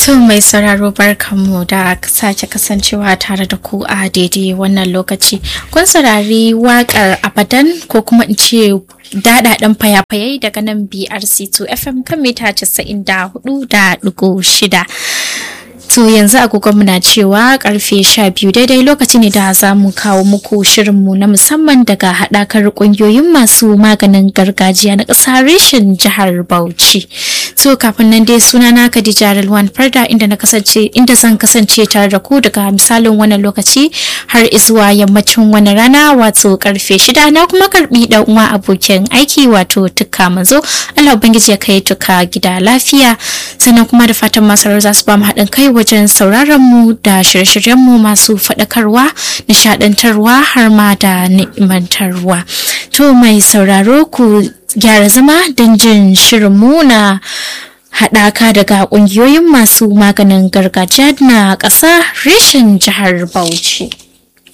To mai sauraro barkanmu da sake kasancewa tare da ku a daidai wannan lokaci. Kun saurari waƙar abadan ko kuma in ce daɗaɗen fayafayai daga nan BRC2 FM kan mita 94.6. To yanzu agogonmu na cewa karfe sha biyu daidai lokaci ne da za mu kawo muku shirinmu na musamman daga haɗakar ƙungiyoyin masu maganin gargajiya na ƙasa reshen jihar Bauchi. To kafin nan dai suna na Khadija Rilwan Farda inda na kasance inda zan kasance tare da ku daga misalin wannan lokaci har izuwa yammacin wani rana wato karfe shida na kuma karbi dan uwa abokin aiki wato tukka manzo Allah ubangiji ya kai tuka gida lafiya sannan kuma da fatan masarar za su ba mu haɗin kai wajen sauraron mu da shirye-shiryen mu masu faɗakarwa nishaɗantarwa har ma da ni'imantarwa to mai sauraro ku gyara zama don jin shirinmu na haɗaka daga ƙungiyoyin masu maganin gargajiya na ƙasa reshen jihar Bauchi.